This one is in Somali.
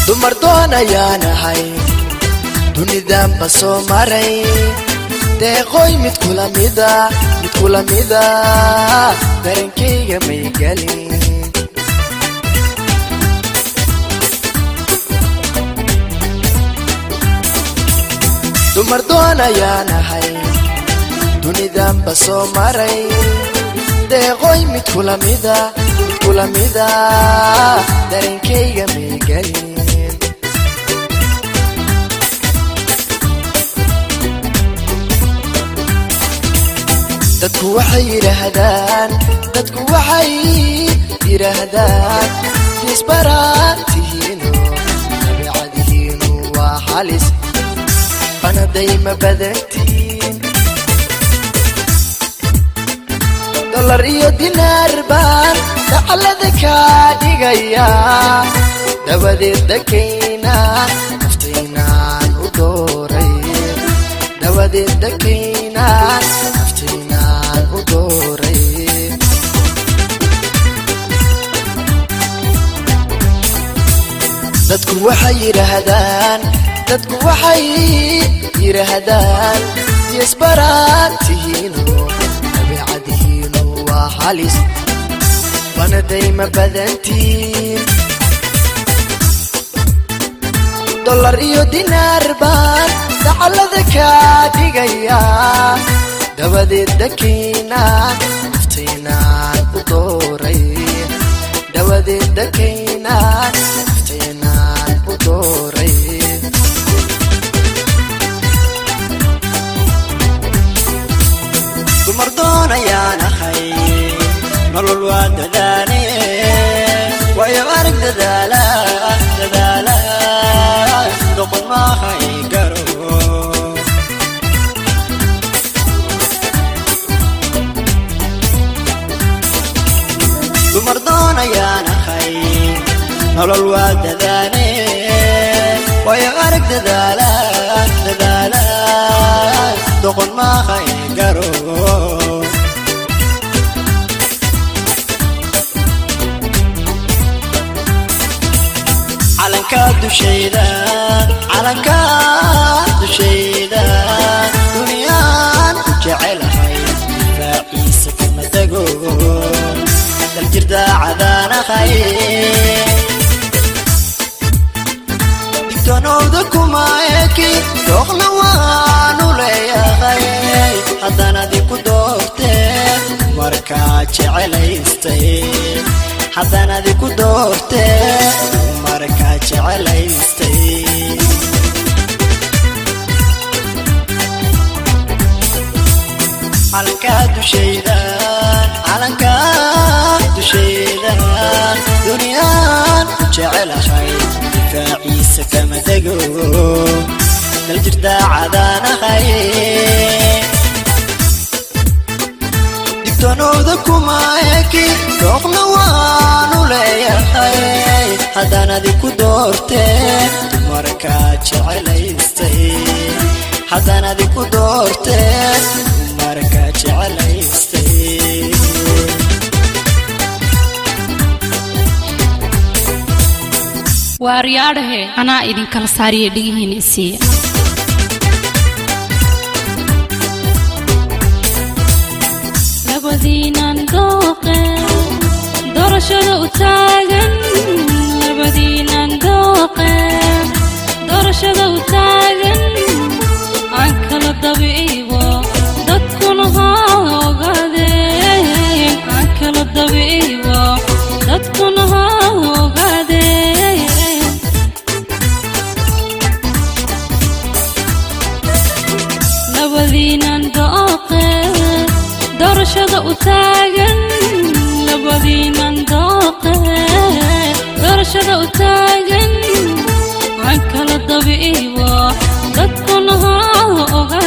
dumar doon ayaanahay dunidanba soo maray deeqooy mid kula mida mid kula mida darankayga may gelin dumar doon ayaanahay dunidanba soo maray deeqooy mid kula mida mid kula mida darankayga may gelin dadku waxay yidhaahdaan dadku waxay yidhaahdaan disbaraatihiinu dabeecadihiinu waa halis banaday ma badantiin dolar iyo dinaar baan dacalada kaa dhigaya dabadeed dakayna naftaynaan u dooray dabadeed dakaynaan naftaynaan u dooray dadku waxay yidhaahdaan dadku waxay yidhaahdaan yisbaraantihiinu dabeecadihiinu waa halis banaday ma badantiin dolar iyo dinaar baan dacalada kaa dhigaya dabadeed dakiinaan naftaynaan u dooray dabadeed dakiinaan naftaynaan u dooray dumar doon ayaan ahay nolol waa dadaane waayo arag dadaala dadaala doqon maahay garo dumar doon ayaan ahay nolol waa dadaane waayo arag dadaala dadaala doqon maahay garo calanka dushayda calanka dushayda duniyaan ku jecelahay raaciisa kama tago daljirda cadaanahay digtonowda kuma eki dooqna waanu leeyahay haddaan adiku doorteen markaa jecelaystay haddaan adiku doorteen markaa jecelaystay calanka dushayda calanka dushayda duniyaan ku jecelahay difaaciisa kama tego daljirda cadaanahay digtonowda kuma eki dooqna waanu leeyahay haddaan adiku doorteen markaa jecelaystay haddaan adiku doorteen markaa jecelaystay waaryaadhahe anaa idinkala saariya dhigihiina isiiya labadiinan dooqe doorashada u taagan labadiinan dooqe doorashada u taagan aan kala dabiibo dadkuna ha ogaadeen aan kala dabiibo dadkuna ha ogaadeen labadiinan dooqe doorashada u taagan labadiinan dooqe doorashada u taagan aan kala dabiibo dadkuna ha oga